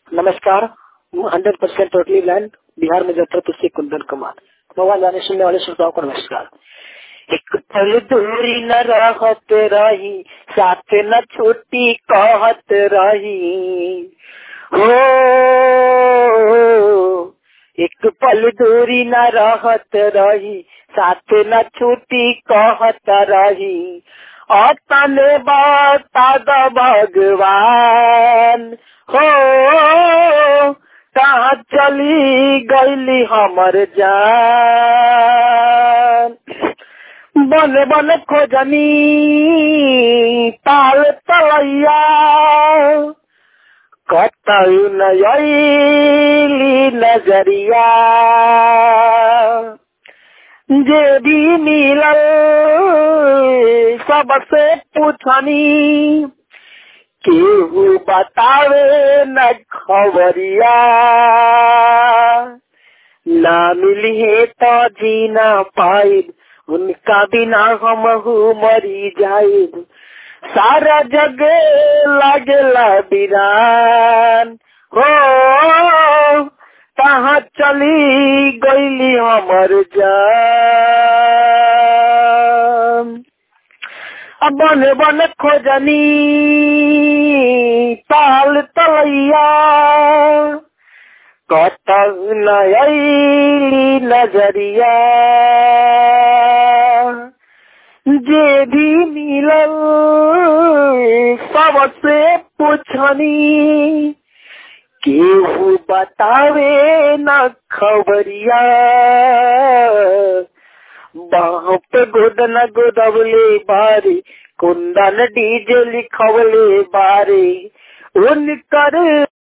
नमस्कार hundred percent totally bland Bihar Muzaffarpur से Kundan Kumar mobile जाने सुनने वाले श्रोताओं को नमस्कार एक पल दूरी न रहत रही साथ न छुट्टी कहत रही हो एक पल दूरी न रहत रही साथ न छुट्टी कहत रही अतने बता द भगवान हो कहाँ चली गईली हमर जान बन बन खोजनी ताल तलैया कतई नयली नजरिया जे भी मिलल सबसे पूछनी केहू बतावे न खबरिया ना मिली है तो जी ना पाइब उनका बिना हम मरी जाइब सारा जग लगला बिरान हो कहाँ चली गईली हमर जान अब बन बन खोजनी ताल तलैया कत नयली नजरिया जे भी मिलल सबसे पूछनी केहू बतावे न खबरिया बाहों पे गोदन गोदवले बारे कुंदन डीजे लिखवले बारे उनकर